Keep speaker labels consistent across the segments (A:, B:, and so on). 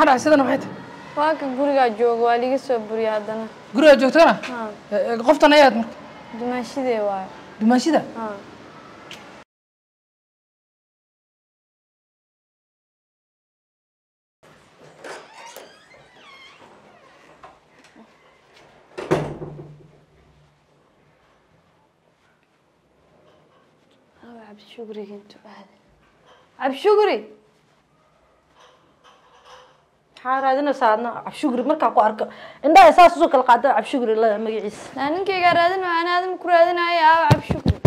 A: maxaa dhacay sidana maxay tahay
B: waa ka gurigaa jooga waa liiga soo buriya haddana
A: gurigaa joogtana
B: haa
A: Eh, eh, qoftan ayaad marka
B: dumaashidee waayo
A: dumaashida
B: haa awa cabdishugriga intuu aaday cabdishugri
C: maxaa raadinaysaa adna cabshugri markaa ku arko indhaha saas usoo kala qaada cabshugri la magaciisa
B: naa ninkaygaa raadinayo ana aadama ku raadinayo awa cabdishugri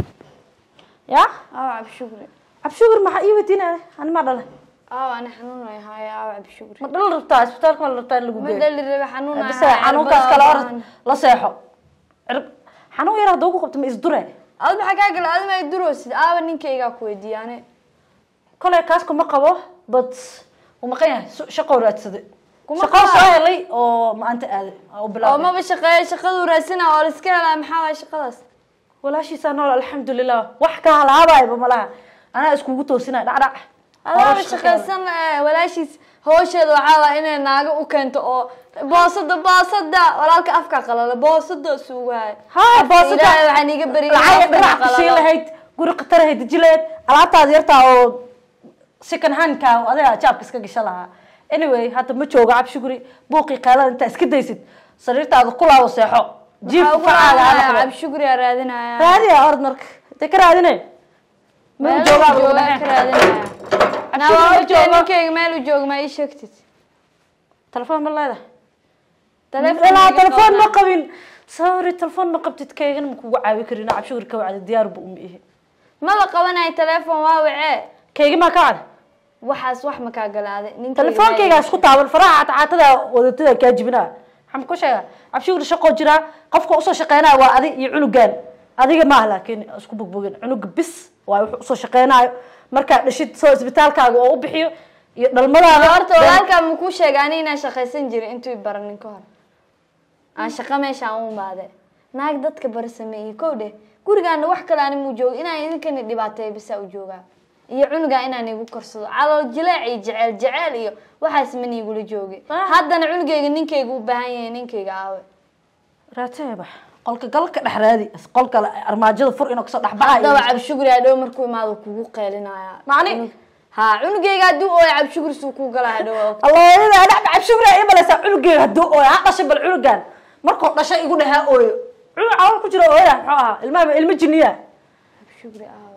C: ya
B: awa cabdishugri
C: cabshugri maxaa ii weydiinaya ani maa dhalay
B: awa ana xanuunayo haayo awa cabdishugri
C: ma dhal rabtaa isbitaalka ma la rabtaa in lagu
B: ma
C: geeyo
B: dhali rabe xanuunayo
C: bise xanuunkaas kale orad la seexo cirb xanuun yar hadduu ku qabto ma isdure
B: ad maxaa kaa gala adima ay duroosid aaba ninkaygaa ku weydiiya ane
C: kolay kaas kuma qabo but uu maqan yahay su- shaqoo raadsaday
B: Kuma
C: shaqoo
B: qabo.
C: soo helay oo maanta aaday oo
B: oo
C: bilaabay
B: maba shaqeeya shaqaduu raasina oo la iska helaa maxaa waaya shaqadaas
C: walaashiisaa nool alxamdulilah wax ka halaabayba malaha anaa iskugu toosinaya dhacdhac
B: adaaba
C: Nolosha
B: shaqaysan eh, walaashiis hawsheeda waxaa waa inay naago u keento oo boosada boosada walaalka afka qalala boosada suugahay
C: haa boosada
B: ilaahay waxaan iiga beriya
C: lacag dhinac kasii lahayd guri khatar ahayd deji lahayd alaabtaad yartaa oo second handka adiga jaabka iska gasha lahaa anyway hadda ma joogo cabshuguri buuqii qaalada intaa iska daysid sariirtaada kulaabo seexo jiif facaaga ha noqdo
B: cabshugriyaa raadinaya
C: raadiya orod marka intee ka raadinay ma
B: meel
C: joogaa
B: uu jooga ka raadinaya naa waa
C: ma
B: ogtahay
C: joogo.
B: ninkayga meel uu jooga ma ii sheegtid
C: telefoon ma leedahay
B: Telefoon
C: ilaa
B: iga
C: telefoon ma
B: qabnaa.
C: qabin sorry telefoon ma qabtid kaygana ma kugu caawi karin cabshuguri ka wacda diyaar bu uma ihi
B: maba qabanayo telefoon waa wacee
C: kayga maa ka wacda
B: waxaas wax ma kaa galaaday
C: telefoonkaygaa isku taaban faraha caatada wadatada kaa jibinaa maxaan ku sheega cabshiguri shaqoo jiraa qofka usoo shaqeynaya waa adi iyo cunugaan adiga maaha laakiin isku bogbogin cunuga bis waa wuxuu usoo shaqeynayo markaa dhashid soo isbitaalkaaga oo u bixiyo iyo dhalmadaada
B: horta walaalkaa ma kuu sheega ani inaan shaqaysan jirin intuu i baranin ka hor aan shaqa meeshaan u imaade naag dadka bara sameeyey kow dheh gurigaana wax kale ani muu jooga inaan idinkani dhibaateeyo bisaa u joogaa iyo cunugaa inaan igu korsado calool jileec iyo jeceel jeceel iyo waxaas ma niigula joogi haddana cunugayga ninkayga u baahan yahay ninkayga aawe
C: raateba qolka galka dhex raadi qolka armaajada fur inuu kasoo
B: haddaba
C: dhexbaxayo
B: cabshuguri hadhow markuu imaado kugu qeelinaya
C: Macni?
B: Cunug- haa cunugayga hadduu ooyo cabshuguri suu kuu galaa hadhow
C: allahyada dhacda cabshuguri ay malaysaa cunugeega hadduu ooyo ha dhashay bal cunugan markuu dhashay igu dhehaa ooyo cunug calool ku jira ooya muxuu ahaa ilmaha ilmo jiniya
B: cabshuguri aawe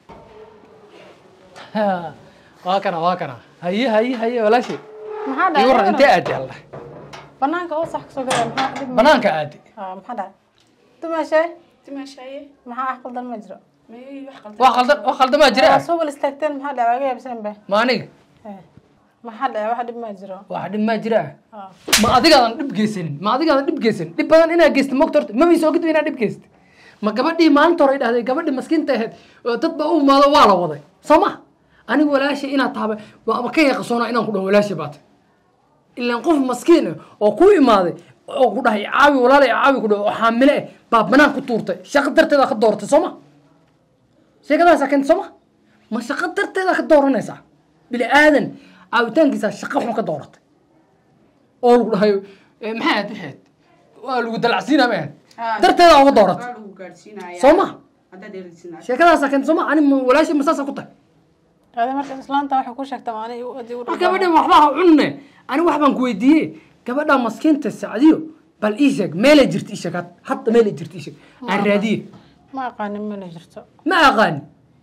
A: waa kana waa kana haye haye haye walaashay
D: maxaa
A: ii waran intee
D: dhacay
A: aadi alla
D: banaanka wasax kasoo gala maxaa dhib ma-
A: banaanka aadi
D: Ah, maxaa dhacay dumashe
E: timaashaaye
D: maxaa ah qaldan ma jiro
E: may wax qaldan
A: wax qaldan wax qaldamaa
D: waa
A: jira
D: soo wal istaagteen maxaa dhacay waaga yaabsan be
A: ma aniga
D: Eh, maxaa dhacay wax dhib ma jiro
A: wax dhib maa jira
D: Ah,
A: ma adigaadan dhib geysanin ma adigaadan dhib geysanin dhib badan inaad geysta mogta horta ma miisoo gudba inaad dhib geysta ma gabadhii maalinta hore ay dhahday gabadhii maskiinta ahayd oo dad ba u imaado waa la waday soo ma anigu walaashay inaad tahaba waa ka yaqasoonaa inaan ku dhaho walaashay baata ilaan qof maskiin ah oo ku imaaday oo ku dhahay caawi walaalay caawi ku dhaho oo xaamile ah baa banaan ku tuurtay shaqo darteeda ka dooratay soo ma sheekadaasaa keenta soo ma ma shaqo darteeda ka dooranaysaa bini aadan caawitaankiisa shaqo xun ka dooratay oo lagu dhahay eh, maxay ahayd waxayd waa lagu dalacsiinaa ma ahayd
E: Ah,
A: darteeda uga dooratay
E: waa lagu gaadhsiinaya
A: soo ma
E: haddaad erisiinaa
A: sheekadaasaa keenta soo ma ani ma- walaashay ma saasa ku tahay
D: adi marka islaanta waxay ku sheegtaa maani adi u
A: war gabadhan waxba ha cunne ani wax baan ku weydiiyey gabadha maskiinta sacdiyo bal ii sheeg meelay jirta ii sheeg had- hadda meelay jirta ii sheeg aan raadiye
D: ma aqaanin mala jirto
A: ma aqaani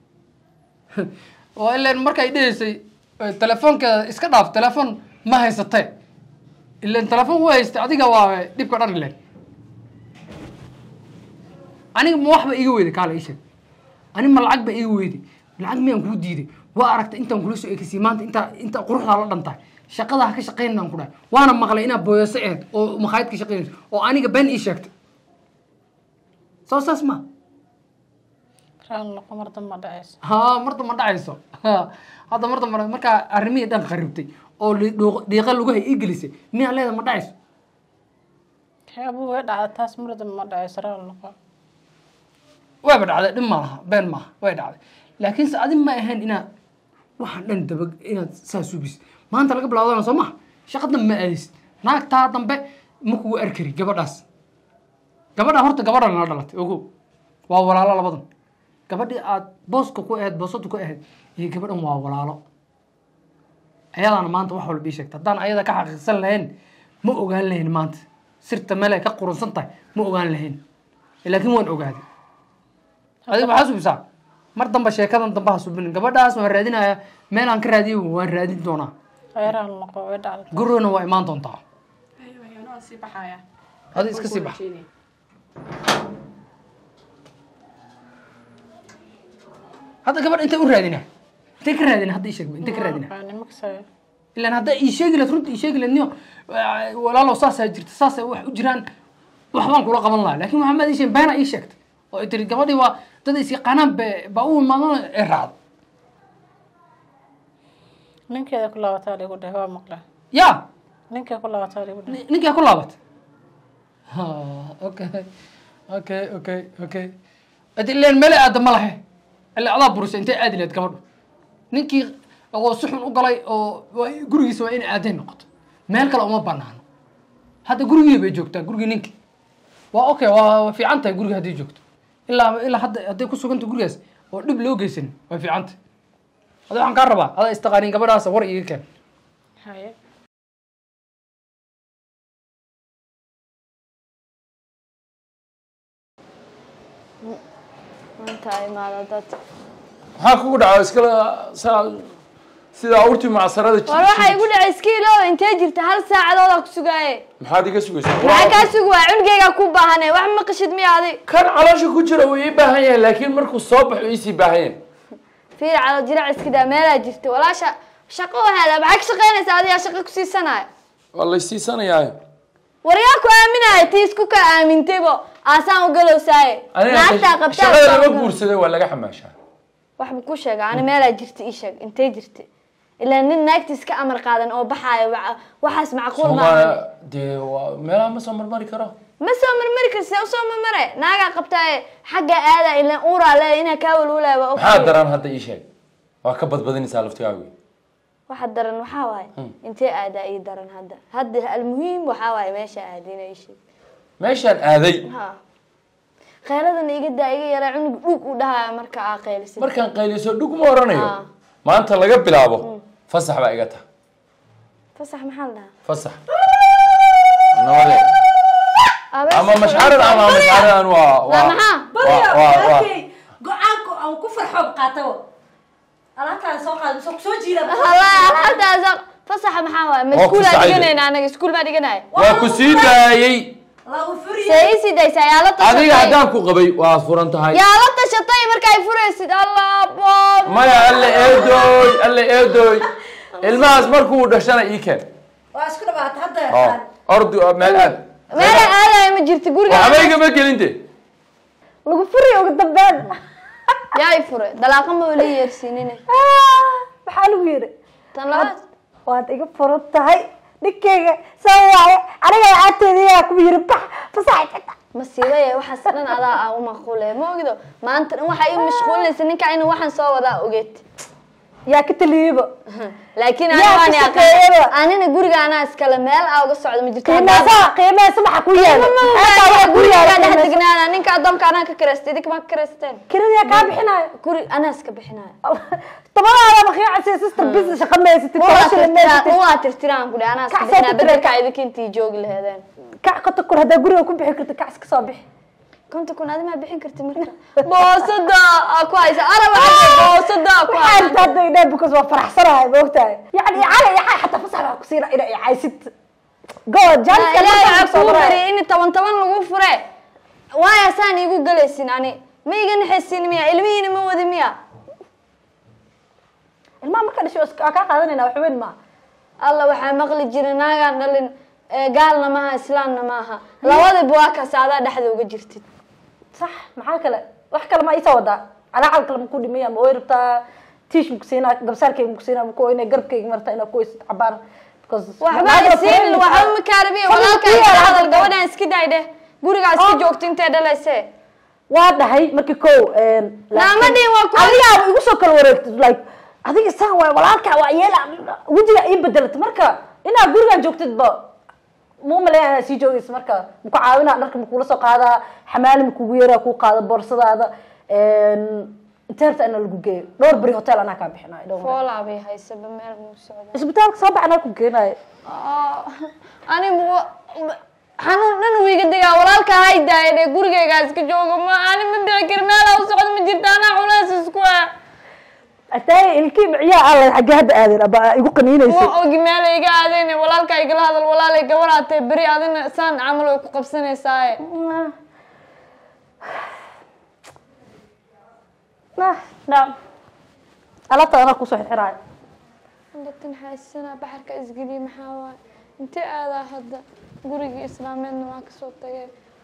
A: oo ilan markay dhehaysay eh, telefoonkeeda iska dhaaf telefoon ma haysatee ilan telefoon u haystay adiga waa dhibka dhan ilen aniga ma waxba iga weyday kaala ii sheeg ani ma lacag ba iga weyday lacag miyaan kuu diiday waa aragtay intaan kula soo ekisiyay maanta intaa intaa quruxdaa la dhantahay shaqada ha ka shaqaynaan ku dhahay waana maqlay inaad booyase ahayd oo makhaayad ka shaqaynayso oo aniga been ii sheegtay soo saas ma
D: raal noqo mar damba dhacayso
A: haa marda ma dhacayso Ha, hadda marda ma markaa arrimihii dhan kharibtay oo li- dhuuq- dhiiqa lugaha ii gelisay miyaa leeda ma dhacayso
D: abu way dhacda taas mar damba ma dhacayso raal noqo
A: wayba dhacday dhib ma laha been maaha way dhacday laakiin se adi ma ahayn inaad waxaan dhan daba inaad saa subis maanta laga bilaawdana soo maha shaqo dambe ma aadaysid naagtaa dambe ma kugu arkari gabadhaas gabadha horta gabadha nala dhalatay ogow waa walaalo labadan gabadhii aad booska ku ahayd boosada ku ahayd iyo gabadhan waa walaalo ayadaana maanta wax walba ii sheegta haddaan ayada ka xaqiiqsan lahayn ma ogaan lahayn maanta sirta meel ay ka qurunsan tahay ma ogaan lahayn laakiin waan ogaaday adiga maxaa subisaa mar dambe sheekadan dambe ha subinin gabadhaas waan raadinaya meel aan ka raadiyo waan raadin doonaa
D: kheyraha noqo way dhacda
A: gurigana waa imaan doontaa
E: anoo sii baxaya
A: adi iska sii bax hadda gabadh intay u raadina intay ka raadina hadda ii sheeg intay ka raadina
D: nimakasay
A: ilaan hadda ii sheegi lahayd runta ii sheegi lahayd niyo walaalow saasaa jirta saasay wax u jiraan waxbaan kula qaban lahaa laakiin waxaa maad ii sheegin beena ii sheegtay oo ay tiri gabadhii waa dad is yaqaanaan be baa u imaadana ee raacdo
D: ninkeeda ku laabataa ligu dheh waa maqla
A: yaa
D: ninkee ku laabataa ligu dheh
A: Ni- ninkaa ku laabatay Ha, okay okay okay okay adi ileen mele aada ma lahe ila adaa burisay intay aadi lahayd gabadhu ninkii oo si xun u galay oo waa gurigiisa waa in aaday noqoto meel kale uma banaano hadda gurigii bay joogtaa gurigii ninkii waa okay waa waa fiican tahay guriga hadday joogto ilaa ilaa hadda hadday ku suganta gurigaas oo dhib loo geysanin way fiican tahay ada waxaan kaa rabaa adaa istaqaanin gabadhaas war iiga keen
D: haye
B: maanta imaada dad
F: maxaa kugu dhaca iskala saa sidaa urti macsarada
B: war waxaa igu dhacay iskiilo intee jirta hal saacadoodaa ku sugaaye
F: maxaad iga sugaysaa
B: maxaa kaa sugi waa cunugeygaa ku baahane wax ma qashid miya adi
F: kan caloosha ku jira wuu ii baahan yahay laakiin markuu soo baxo iisii baahan yahay
B: fiir calo jirac iska daa meelaa jirta walaasha shaqo wahaada maxaa ka shaqaynaysa adigaa shaqo ku siisanaya
F: waa laysiisanayaa
B: waryaa ku aaminaya tii isku ka aamintaybo aasaan u galowsaaye naagtaa qabtaa
F: shaqada lama guursaday waa laga xamaashaa
B: waxba ku sheega ani meelaa jirta ii sheeg intee jirta ilaa nin naagta iska amar qaadan oo baxaayo wa- waxaas macquul maaha
F: soomaaliya dee waa meelaha ma soo marmari karo
B: ma soo marmari karsi usoo marmare naagaa qabtaaye xagga aada ilaan uuraa leeya inaa kaa walwalaya waa
F: maxaa
B: ogtahay.
F: daran hadda ii sheeg waa ka badbadinaysaa laftigaagu
B: waxa daran waxaa waaye intee aadaa ii daran hadda hadda almuhiim waxaa waaye meesha aadina ii sheeg
F: meeshaan aaday
B: ha kheyladana iga daa iga yaraa cunug dhug u dhahaya marka aa qaylisid
F: markaan qayliso dhug ma oranayo
B: Ah.
F: maanta laga bilaabo fasax baa iga taha
B: fasax maxaa la dhahaa
F: fasax nabade
B: Abees-
F: ama mashxarad ama mashxaradan waa waa
B: maxaa?
F: waa waa waa
C: go-aanka aan ku farxo qaatabo alaabtaan soo qaada soo soo jiida
B: Wallahi, alxamdaasa fasaxa maxaa waaye ma
F: Waa ku
B: iskuulaa
F: sacayda.
B: dhiganayna anaga iskuul baa dhiganaya
F: waa ku sii daayey
C: lagu furiye
B: see ii sii daysaa yaa la
F: adiga
B: tashatay
F: haddaan ku qabay waa furan tahay
B: yaa la tashatay markaay furaysid allah boom
F: maya alle eedooy alle eedooy ilmahaas markuu dhashana ii keen
C: waa isku dhawaata hadda
F: oo ordu meel aad
B: meela aadaya ma jirta guriga
F: waxba igama gelinte
C: lagu furiye ugu dambeyn
B: yaa i fure dalaaqa ma weli yeersiinine
C: maxaa lagu yiri
B: tan labaad
C: waad iga furan tahay dhinkeyga saa waaye aniga lacagteediyaa ku yiri bax fasax
B: masiibaya waxaas dhan adaa aa u maqule ma ogido maanta dhan waxaa ii mashquulinaysa ninka inuu waxaan soo wadaa ogeed
C: yaa ka taliyeyba
B: laakiin
C: Yaa
B: ani
C: ka
B: waan
C: shaqeeyaba.
B: yaqaan anina guriga anaa iskale meel aa uga socdo ma jirto
C: qiimeesa qiimeesa waxa ku yaala Xitaa waxa ku
B: guriga
C: yaala
B: dhex
C: qiimeesa.
B: degnaana ninka adoonka anaa ka karaystay idinka ma ka karaysteen
C: kirada kaa bixinayo
B: guri anaa iska bixinayo
C: tabadaada makiicasi sister business shaqa meysatid tabasha meysatid
B: waa tirtiraan ku anaa iska
C: Kac soo
B: bixinaa
C: tirtira.
B: bedelka idinka intii joogi laheedeen
C: kac qota kur haddaa guriga ku bixi karta kac iska soo bixi
B: konta kun adimaa bixin karti marka boosada aa ku haysa araba boosada aa ku
C: waxaa
B: haysa
C: inta hadda idhaa bukas waa faraxsanahay maogtahay yani icala icaa xataa fasax baa ku siina ina icaysid god jaaniska
B: ilaahay
C: markaa
B: waxaa
C: soo
B: kuu
C: maray
B: bariyay in toban toban lagu fure waaya saan iigu galaysin ani ma iga naxaysin miya ilmihiina ma wadi miya
C: ilmaha marka dhashay waa kaa qaadanayna wax weyn maaha
B: alla waxaa maqli jira naagaan dhalin ee gaalna maaha islaamna maaha labadiba waa kaas adaa dhexda uga jirtid
C: sax maxaa kale wax kale ma isa wadaa calaacal kale maku dhimaya ma way rabtaa tiish maku siinaa gabsaarkayga maku siinaa maku inay garabkayga martaa inaa kuweysid cabaan because
B: waxba isiin waxba ma kaarabiya walaalkaa iska hadal gabadhaan iska daay dheh gurigaa iska joogto intee dhalayse
C: waa dhahay markii ko
B: Naama dhihin waa ku-
C: adigaa igu soo kala wareegtay like adiga saan waay walaalkaa waa yeela wejiga ii bedelata marka inaa gurigan joogtidba ma umaleeya inaad sii joogaysa marka maku caawinaa dharka makula soo qaadaa xamaali makugu yaraa kuu qaada boorsadaada inteerta ina lagu geeyo dhowr beri hotel anaa kaa bixinayo dhowr beri.
B: foolaa bay haysaba meel muu socda
C: isbitaalka soo bax anaa ku geenayo
B: ani xanuun dhan wiiga degaa walaalka hay daaya dhee gurigaygaa iska jooga ma ani ma dhici kari meelaa u socda ma jirta anaa culays isku ah
C: ataay ilkii miciyaa alla xaggee hadda aadeen aba igu qaniinaysa
B: ma ogi meel iga aadayne walaalka igala hadal walaalay gabaraatee beri adina saan camal way ku qabsanaysaaye
C: naam alaabta anaa kusoo xirxiraayo
B: dadkan xaysana baxarka isgeliye maxaa waaye intee aadaa hadda gurigii islaameedna waa kasoo tagee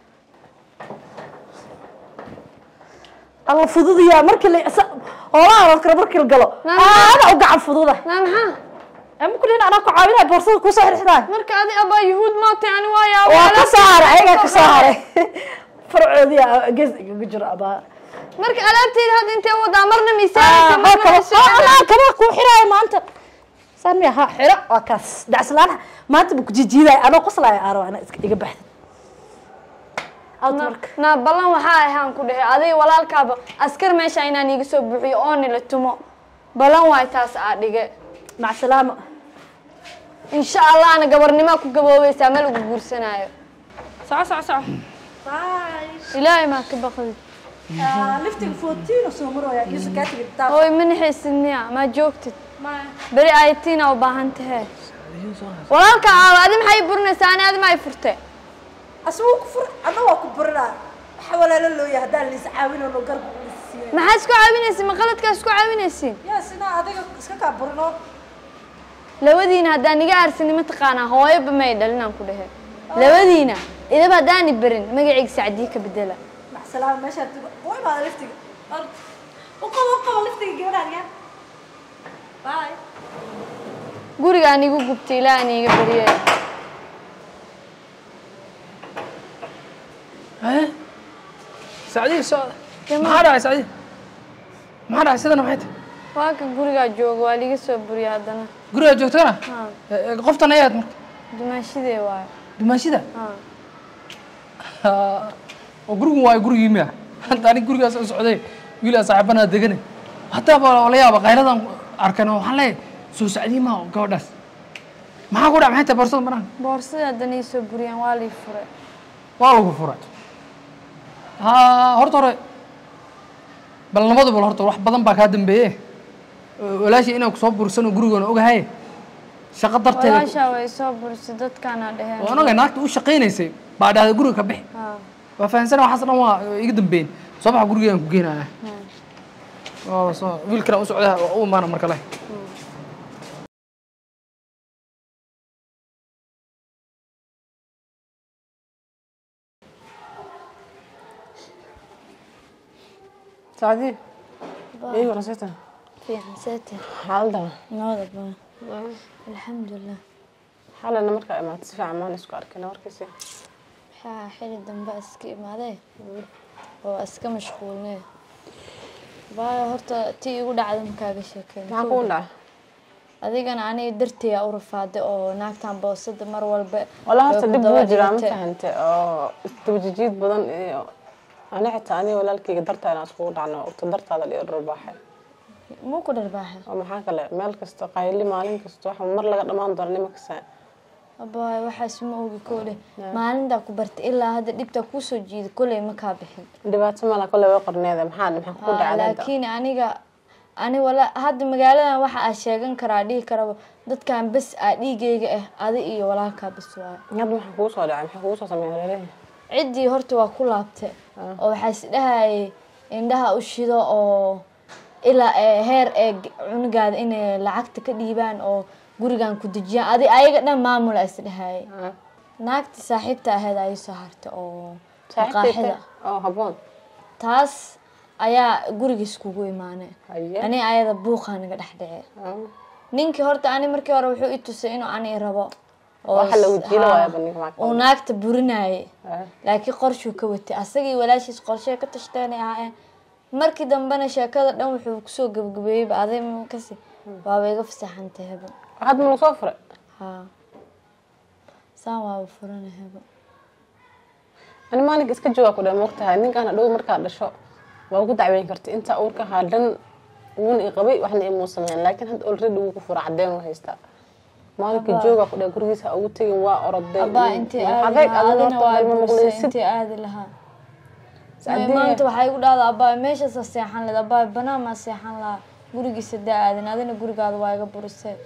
C: alla fududiyaa markii la hoolaha la kale markii la galo
B: Naam.
C: aada u gacan fududa
B: naa maxaa
C: ama kulin anaa ku caawinaya boorsada kusoo xirxiraayo
B: marka adi abaa yuhuud maatay ani waa
C: waa
B: yaaba
C: ka soo haray ayagaa ka soo haray farcoodii gees igaga jiro abaa
B: marka alaabteeda hadda intee wadaa marna miisaanaysa marna
C: kaba
B: miisaanaysa.
C: kaba kuu xiraayo maanta saan miya ha xiro waa kaas dacslaana maanta buu kujijiidaya anoo qoslaayo aaro ana iska iga baxda out marka
B: naa ballan waxaa ahaan ku dhehe adiga walaalkaaba askar meesha inaan iiga soo buuxiyo oo nila tumo ballan waay taas aa dhige
C: mac salaamo
B: insha allahna gabarnimaa ku gaboobaysaa ma lagu guursanaayo soco soco soco ilaahay maa ka baqdi
C: liftiga fourteen soo marooya isu kaa tigi taa
B: hooy ma naxaysidniya maa joogtid beri aytiina u baahan tahe walaalka aawa adi maxay burinaysaa ani adi ma ay furte
C: asbuu ku fur adna waa ku burinaa waxa walaalo looya haddaan liis caawinano garba siiyay
B: maxaa isku caawinaysin ma qaladkaa isku caawinaysin
C: yaa sidaa adiga iska kaa burino
B: labadiina haddaan iga aarsanin mataqaanaa hooyoba may dhalinaan ku dhehe labadiina idaba haddaani berin magacayga sacdii ka bedela
C: mac salaamo meeshaa tigo u imaada liftiga u qabo u qabo liftiga gabadhaan yaa bye
B: gurigaan igu gubtay ilaahan iiga beriye
A: haye sacdiya socda maxaa dhacay sacdiya maxaa dhacay sidana maxay tahay
B: waa ka gurigaa jooga waa liiga soo buriya haddana
A: gurigaa joogtana
B: ha
A: Eh, qoftan ayaad marka
B: dumaashidee waayo
A: dumaashida
B: ha
A: oo gurigun waayo gurigii miya hadda anig gurigaas u socday wiilaa saaxiibanaa degane hataaba la yaaba qayladan arkan oo waxaan leeyahay soo sacdiyi maa gabadhaas maxaa ku dhac maxay tahay boorsada maraan
B: boorsadii haddana ii soo buriyaan waa lii furay
A: waa lagu furay ha horta hore bal nabadu bal horta wax badan baa kaa dambeeye walaashii inaan kusoo bursano gurigoona ogahay shaqo darteeda
B: walaashaa way soo burisay dadkaana dheheen
A: waan ogay naagta u shaqaynaysay baa dhahday guriga ka bixi
B: ha
A: waa fahansana waxaas dhan waa iga dambeyn soo baxa gurigeedan ku geenaya oo soo wiilkana u socda u imaana mar kale
D: sacdii ii warasata
B: fiican seete
D: xaalada
B: nabada baa alxamdulilah
D: xalana markaa imaatay si fiican maan isku arkina warkiisi
B: waxaa xili dambe iska imaadee oo iska mashquulnee baayo horta tii igu dhacda makaaga sheekeyn
D: maxaa kugu dhaca
B: adigana aniga darteeya u rafaaday oo naagtan boosada mar walba
D: wala
B: way
D: horta
B: ku
D: dib
B: daba
D: buu jiraa ma
B: dhigtay.
D: fahante oo isdabajijiid badan iyo ani xitaa aniga walaalkayga dartaa inaan iskugu dhacno ogta dartaada dhiyo dharbaaxay
B: muu ku dharbaaxa
D: oo maxaa kale meel kasta qayli maalin kasta waxa mar laga dhamaan doona nima kasta
B: abaay waxaas ma ogi koole maalintaa ku bartay ilaa hadda dhibtaa kuusoo jiida koley ma kaa bixin
D: dhibaato mala kole way qorneeda maxaa maxaa kugu
B: Haa,
D: dhacday hadda
B: laakiin aniga ani wala hadda magaaladan waxa aa sheegan karaa dhihi karaba dadkan bes aa dhiigayga ah adi iyo walaalkaa bes waayo
D: hadda maxaa kugu soo dhacay maxaa kugu soo sameeyay reeraha
B: ciddii horta waa ku laabtay oo waxaa is dhahayay indhaha u shido oo ilaa ee heer ee g- cunugaada inay lacagta ka dhiibaan oo gurigan ku dejiyaan adi ayaga dhan maamula is dhahayay naagtii saaxiibta ahayd ayay soo hartay oo maqaaxida
D: oo haboon
B: taas ayaa gurigiis kugu imaanay
D: haye
B: ani ayada buuqaa naga dhex dhace ninkii horta ani markii hore wuxuu i tusay inuu ani rabo oo
D: Waxa lagu
B: s-
D: jiilo
B: haa,
D: waaya bandhig macquul.
B: uu naagta burinayay
D: Ah.
B: laakiin qorshuu ka watay asagii walaashiis qorshee ka tashteenay ahaayeen markii dambena sheekada dhan wuxuu kusoo gabagabeeyeyba aday kasi waaba iga fasaxantay haba
D: hadda ma soo furay
B: haa saan waaba furanahayba
D: ani maalinka iska joogaa ku dhahay moogtahay ninkaan hadhow markaa dhasho waa ugu dacweyn karta intaa uurka haa dhan wuuna i qabay waxna imuu sameyn laakiin hadda already wuu ku fura cadeen u haystaa maalinka joogaa ku dhahay gurigiisa ha ugu tegin waa oroday
B: abaa intay
D: adeeg
B: aadi lahaa
D: adina
B: adina waa
D: ma
B: bursay
D: maqlaysid
B: intay aadi lahaa
D: Saacadee-
B: maanta waxay igu dhahdaa abaa meeshaasa seexan leed abaa banaan maa seexan lahaa gurigiisa daa aadin adina gurigaada waa iga burisay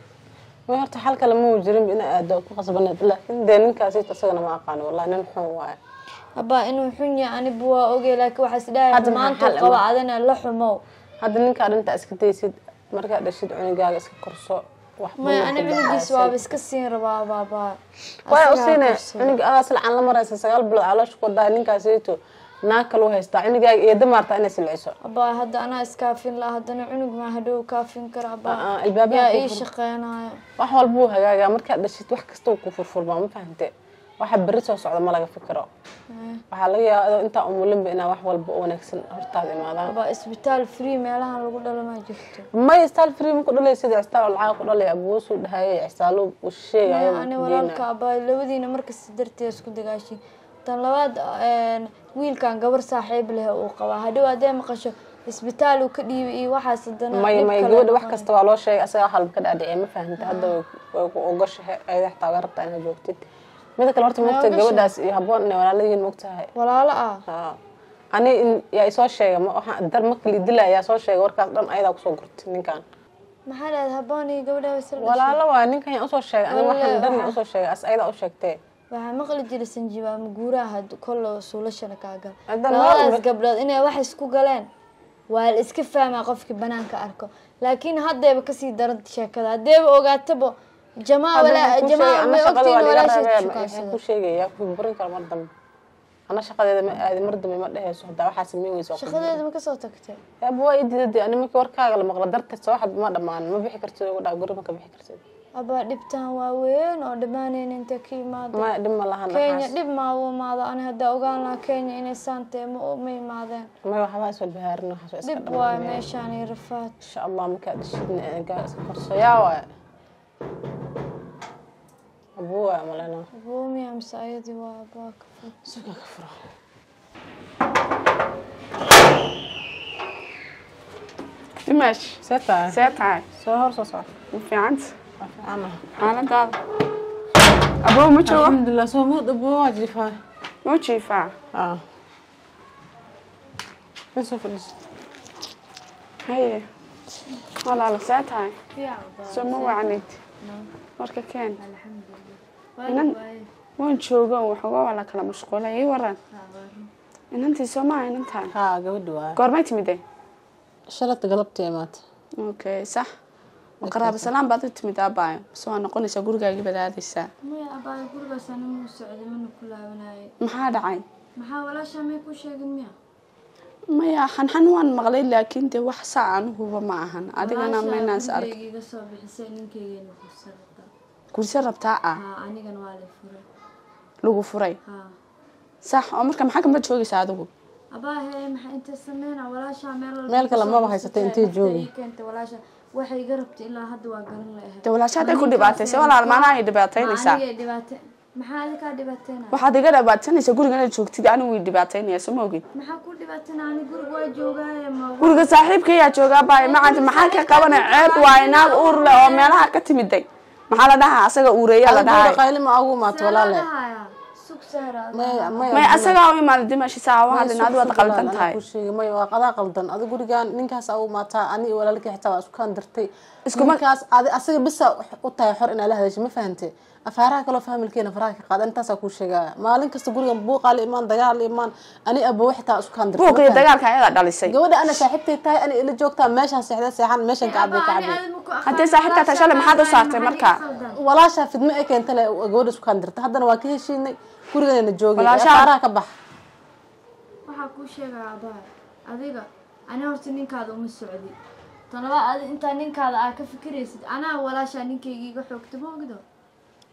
D: way horta xal kale mau jirin ina aado ku qasbaneed laakiin dee ninkaasi isagana ma aqaano wallahi nin xun waaye
B: abaa inuu xun yahay aniba waa ogey laakiin waxaa isdhahay
D: Hadda maxaa
B: maanta
D: xal
B: qaba
D: ama-
B: adina la xumow
D: hadda ninkaa dhinta iska daysid markaa dhashid cunugaaga iska korso wax
B: maya
D: badan
B: ani
D: ku
B: cunugiis
D: baxaysay.
B: waaba iska siin rabaa baabaa
D: waa u siine cunuga adaa silcan la maraysa sagaal bilood caloosha ku wadaa ninkaasito naag kaluu haystaa cunugaaga iyo damaartaa inay silciso
B: abaa hadda anaa iskaafin laha haddana cunug maa hadhow kaafin kara abaa
D: Aa, albaabaha
B: yaa
D: ku
B: ii
D: fur.
B: shaqeynayo
D: wax walba wuu hagaagaa markaad dhashid wax kasta wuu ku furfurmaa ma fahante waxa berri soo socda ma laga fikiro waxaa laga yaabaa adoo intaa umulinba inaa wax walba u wanaagsan hortaada imaadaan
B: abaa isbitaal free meelahan lagu dhalo maa jirto
D: may staal free ma ku dhalaysid cistaan lacag ku dhalay abuusuu dhahaye cisaalu uu sheegayo
B: ani walaalka abaa labadiina markasta darteed isku dagaashin tan labaad een, wiilkan gabar saaxiib leh uu qabaa hadhow haddee maqasho isbitaal uu ka dhiibay iyo waxaas haddana
D: may
B: dhib
D: may
B: kale
D: gabadha wax
B: noqonay.
D: kasta waa loo sheegay asaga wax walba ka dhaadhiciyay ma fahanta hadda way way ku ogoshahay ayada xataa way rabtaa inaad joogtid mida kale horta moogta
B: ogashahay.
D: gabadhaas iyo habboon inay walaalayiin moogtahay
B: walaalo ah
D: Haa. ani in- yaa isoo sheegay ma waxaan dar marka la dilaa yaa soo sheegay warkaas dhan ayadaa kusoo gurtay ninkan
B: maxaa dhahayd habboon iyo gabadha way sal
D: walaalo waa ninkan yaa usoo sheegay ani waxaan
B: Wallahi,
D: dhan yaa
B: waxaa-
D: usoo sheegay as ayadaa u sheegtee
B: waxaa maqli jiray sanjiba ama guuraha had kollo suulashana kaa gal
D: Hadda
B: labadaas
D: laba-
B: gabdhood inay wax isku galeen waa la iska fahmaa qofkii banaanka arko laakiin haddayba kasii daran sheekada haddeeba ogaataba jamaa walaa jamaa may ogtiin walaasheed shukaasada
D: ku sheegaya ku burin karo mar dambe ana shaqadeeda ma aadi mar dambe ma dhehayso hadaa waxaa sameyn weysa waa ku
B: shaqadeeda ma kasoo tagtay
D: yaaba waa ididade ani markii warkaaga la maqla darteed soo waxba ma dhammaan ma bixi kartid ugu dhaa guri ma ka bixi kartid
B: abaa dhibtaan waa weyn oo dhammaanayn inta ka imaada
D: ma dhib ma lahan
B: kenya
D: dhaxaas
B: dhib maa u imaado ani haddaa ogaan lahaa kenya inay saantee ma ma imaadeen
D: may waxbaa iswalbahaarin waxaas waa iska
B: dhib waayo
D: dhammaan
B: meeshaan iyo rafaad
D: insha allah markaa dhishidna eegaa iska korso yaa waay abuu waay malena
B: boomiya mise ayadii waa abaa ka fog
D: suga ka furo
E: dimash
D: see tahay
E: see tahay
D: soo hor soo soco
E: ma fiicanta
D: waa fiicana
E: xaaladaada aboo ma joogo
D: alxamdulilah soo ma dhabo waa jiifaa
E: ma jiifaa
D: aa in soo fadhiso
E: haye walaala see tahay soo ma wacnid warka keen inan waan joogo waxooga waa la kala mashquulay ii waran inantii soo maaha inantaan
D: haa gabadhi waay
E: goormay timide
D: shalata galabtii imaata
E: okay sax qaraabo salaan baad u timid aabaayo base waa noqonaysaa gurigaagii baad aadaysaa
B: maya abaayo gurigaas anima u socday mana ku laabanayay
E: maxaa dhacay
B: maxaa walaashaa may ku sheegin miya
E: maya xanxan waan maqlay laakiin dee wax saa anuguba ma ahan adigana maynaas ark
B: gurigayga iga soo bixisay ninkaygeena fursada
E: gurse rabtaa ah
B: haa anigana waa la furay
E: lagu furay
B: haa
E: sax oo marka maxaa kama joogaysaa adigu
B: abaahe maxaa intay sameyna walaashaa meel walba
D: Meel kale
B: kasoo
D: maba
B: bixisatay,
D: haysatay, intay
B: nafta
D: joogi.
B: ii keentay walaasha waxay iga rabtay ilaa hadda waa garan lahayd
E: dee walaasha hadday ku dhibaataysa walaal maanaa ay dhibaataynaysaa
B: anigay dhibaate maxaa adikaa dhibaateynaya
E: waxaad iga dhibaatanaysaa guriga inaad joogtid anigu way dhibaataynaya soo ma ogid
B: maxaa ku dhibaateynaya ani guriga waa joogaaye ma
E: guriga saaxiibkayaa joogaa baay macanta maxaa ka qabanay ceeb waaye naag uur leh oo meelaha ka timiday maxaa la dhahaa asaga uureeya la dhahay
D: qayli ma ugu imaato walaale
B: Saalahaaya, sug sahraada
D: may
E: may asagaa u imaada dimashi saa u hadlin adigu waad qaldan tahay
D: may waa qadaa qaldan adi gurigaan ninkaas u imaataa ani iyo walaalkii xitaa waa isku kaan dirtay
E: Iskuma-
D: ninkaas adi asaga bisa u tahay xor inaa la hadashay ma fahante afaaraha kaloo faamilkeena faraha ka qaada intaasaa kuu sheegaya maalin kasta gurigan buuqaa la imaan dagaal la imaan ani abowe xitaa isku kaan dirtay
E: buuq iyo dagaalka ayadaa dhalisay
D: gabadha ana saaxiibtay tahay ani ila joogtaa meeshaan seexda seexan meeshan ka cabay ka cabay
E: haddii saaxiibkaa tahay shalay maxaad u saartay marka
D: walaashaa fidmo ee keenta le gabadha isku kaan dirtay haddana waa ka heshiinay guriganayna joogay
E: Walaashaa-
D: afaaraha ka bax
B: waxaa kuu sheegaya abaay adiga ani horta ninkaada uma socdi tan labaad adi intaa ninkaada aa ka fikiraysid anaa walaashaa ninkayga iga xoogta ma ogdo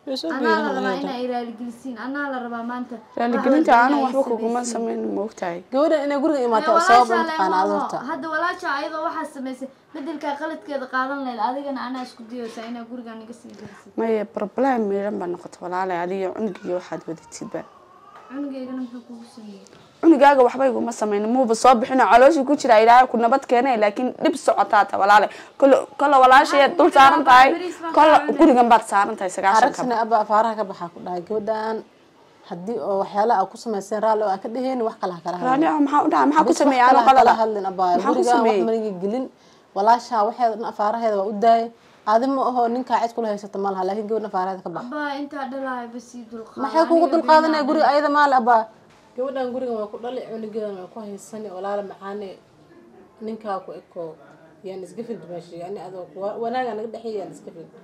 B: anaa la rabaa inaa iraaligelisin anaa la rabaa maanta
E: raaligelinta
B: wax walba
E: anu
B: inaa
E: waxba
B: ii
E: kuguma
B: samaysiin.
E: samayn maogtahay
D: gabadhan inay guriga imaato oo
B: walaashaa
D: sabab mataqaana
B: leedahay,
D: adoorta
B: hadda walaasha ayadoo waxaa samaysay bedelkaa qaladkeeda qaadan lahayd adigana anaa isku dayaysaa inaa gurigaan iga sii gelisid
E: maya problem meelan baa noqota walaalay adiga cunugiyo waxaad wadatidba
B: cunugeygana muxuu kugu sameeyey
E: cunugaaga waxba iguma samayn muuba soo bixino calooshii ku jira ilaahay ku nabad keenay laakiin dhib socotaata walaalay kolo kolla walaashayaad dul saaran tahay kolla gurigan baad saaran tahay sagaashan ka
D: aragsana abba afaaraha ka baxaa ku dhahay gabadhan haddii oo waxyaalaha aad ku samayseen raalli oo aan ka dheheen wax kale ha kala hadlin
E: raani maxaa u dhaca maxaa ku
D: Bis wax
E: sameeyay
D: kale
E: ano
D: ha kala
E: qalada
D: hadlin abba
E: maxaa ku
D: guriga wax
E: sameeyey
D: maniga gelin walaasha waxeeda dhan afaaraheeda waa u daayay adi ma aho ninkaa cid kula haysata ma laha laakiin gabadhan afaaraheeda ka bax
B: abaa intaa dhalaaya basii dulqaada
D: maxay kugu dulqaadanaya guriga ayada maale abba gabadhan gurigan waa ku dhali cunugeedan waa ku haysani walaala macaane ninkaa ku eko yaan iska fid meesha yani adoo wanaaga naga dhexeeya yaan iska fid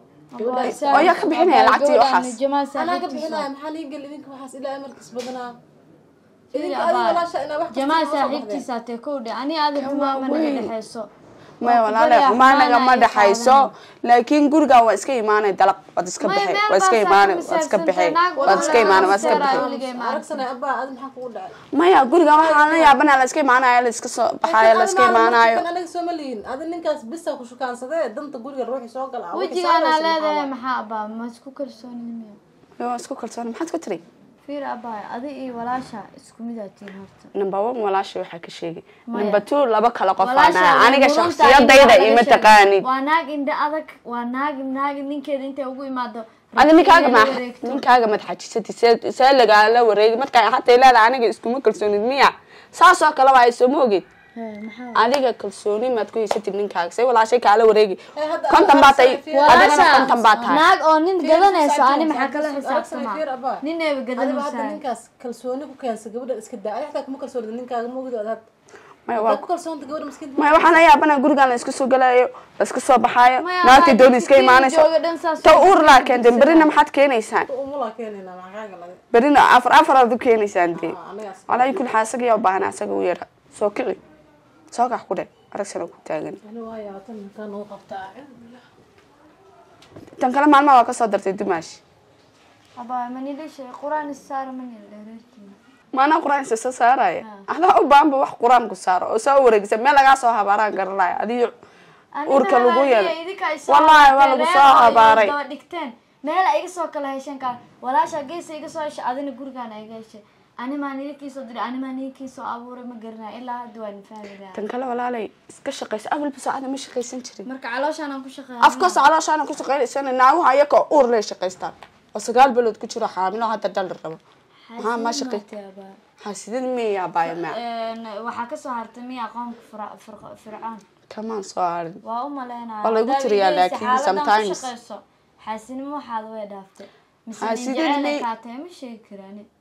E: oo yaa ka bixinaya lacagtii waxaas
D: anaa ka bixinaya maxaa nii gel idinka waxaas ilaa markas badanaa
B: Firi
D: idinka adiga
B: abaa.
D: walaasha inaa wax kasta
B: jamaa
D: uga soo baxdeen.
B: saaxiibtiisa tee kow dhe ani aada xumaama naga dhexeyso
E: maya walaale xumaanaga ma dhexayso laakiin gurigan waa iska imaanay dalaq waad iska
B: Maya,
E: baxay
B: meel
E: waa iska
B: baa
E: imaanay
B: saaran
E: waad iska
B: misaabsan
E: baxay
B: tahay, naag
E: waad iska imaanay waad iska
B: walaal
E: baxay
B: weligaa imaan.
D: aragsanay abba adi maxaa kugu dhacay
E: maya gurigan waxaa la yaabana la iska imaanayo la iska soo baxaayo la iska imaanayo
D: anaga sooma lihin adi ninkaas bisa ku shukaansadee danta guriga ruuxi soo gala
B: wejigaanaa leedahay maxaa abaa ma isku kalsoonimiya
E: waa isku kalsoon maxaad ku tiri
B: fiir abaa adi iyo walaasha isku midaa tiin horta
E: number one walaasha waxaa ka sheegay
B: Maya.
E: number two laba kale qof
B: Walaasha
E: aan
B: way
E: aniga
B: mudan tahay
E: shakhsiyadayda
B: in
E: ima
B: laga sheego.
E: taqaanid
B: waa naag indha adag waa naag naag ninkeeda intay ugu imaado
E: adi ninkaaga ma
B: inay la wareegto.
E: ninkaaga madxajisati see see lagaala wareegi markaa hataa leedahay aniga iskuma kalsoonid miya saas oo kale waa soo ma ogid
B: Hee, maxaa
E: adiga kalsooni maad ku haysatid ninkaaga say walaashay kaala wareegi
D: hadda
E: konton baa tahay
D: Walaasha-
E: adigana konton baa tahay
B: naag oo nin gadanayso ani
D: xisaabtan,
B: maxaa kala
D: xisaabtan,
B: xisaabtama
D: fiir abaa.
B: nin eeba
D: adiba hadda
B: gadanaysaa
D: ninkaas kalsooni ku keensa gabadhan iska daa adi xataa kuma kalsoonida ninkaaga ma ogid ad
E: maya
D: hadaad
E: waa
D: ku kalsoonta gabadha maskiinta
E: maya waxaan la yaabana gurigan la iska soo galayo la iska soo baxaayo
B: Maya,
E: naagtii
B: hadda
E: dooni iska
B: jidkii
E: imaanayso
B: jooga dhan saas
E: ta
B: u
E: uur laa
B: fiirsanaysaan.
E: keenten berina maxaad keenaysaan
D: umulaa keenayna maxaa kaaga laga
E: berina afar afar aad u keenaysaan dee
D: anigaas
E: walaahi kulli xaa isaga yaa u baahan asaga u yara soo kici soo kax ku dhe aragsana ku taagan
D: ani waa yaabatan ninkaa nagu qabtaa
E: tan kale maalmaha waa kasoo dartay dumaash
B: abaa manidhisha quraan isaara manil dhereertiin
E: maanaa qur-aan isa soo saaraya adaa u baahanba wax qur-aan ku saaro oo soo wareegisa meel lagaa soo habaaraan garanaya adiyo uurka lagu yeelay wallaahi waa lagu soo habaaray
B: daba dhigteen meel ay iga soo kala hesheen kaa walaasha geesa iga soo heshay adina gurigaan iga heshay animaa nidinkiisoo diray animaa nidinkiisoo abuuray ma garanaya ilaa hadda waan fahmi
E: tan kale walaalay iska shaqaysa awalba saacada ma shaqaysan jirin
B: marka calooshaan aan ku shaqeeya
E: afkaas calooshaana ku shaqaynaysana naaguha ayaka uur lay shaqaystaan oo sagaal bilood ku jiro xaamilo hadda dhal rabo maxaa ma shaqay xaasidad miyaa baaya maa
B: waxaa kasoo hartay miya qoomka Fira- Fir- fircoon
E: kamaan soo harin
B: waa u maleynaya
E: Waa lagu
B: Haddaad
E: tiriyaa
B: igeysa
E: laakiin
B: xaaladan ku
E: sometimes.
B: shaqeyso xaasinimo waxaad way dhaaftay mise nin
E: Xaasidin
B: jecel ay
E: mi-
B: kaatay ma sheegi karaan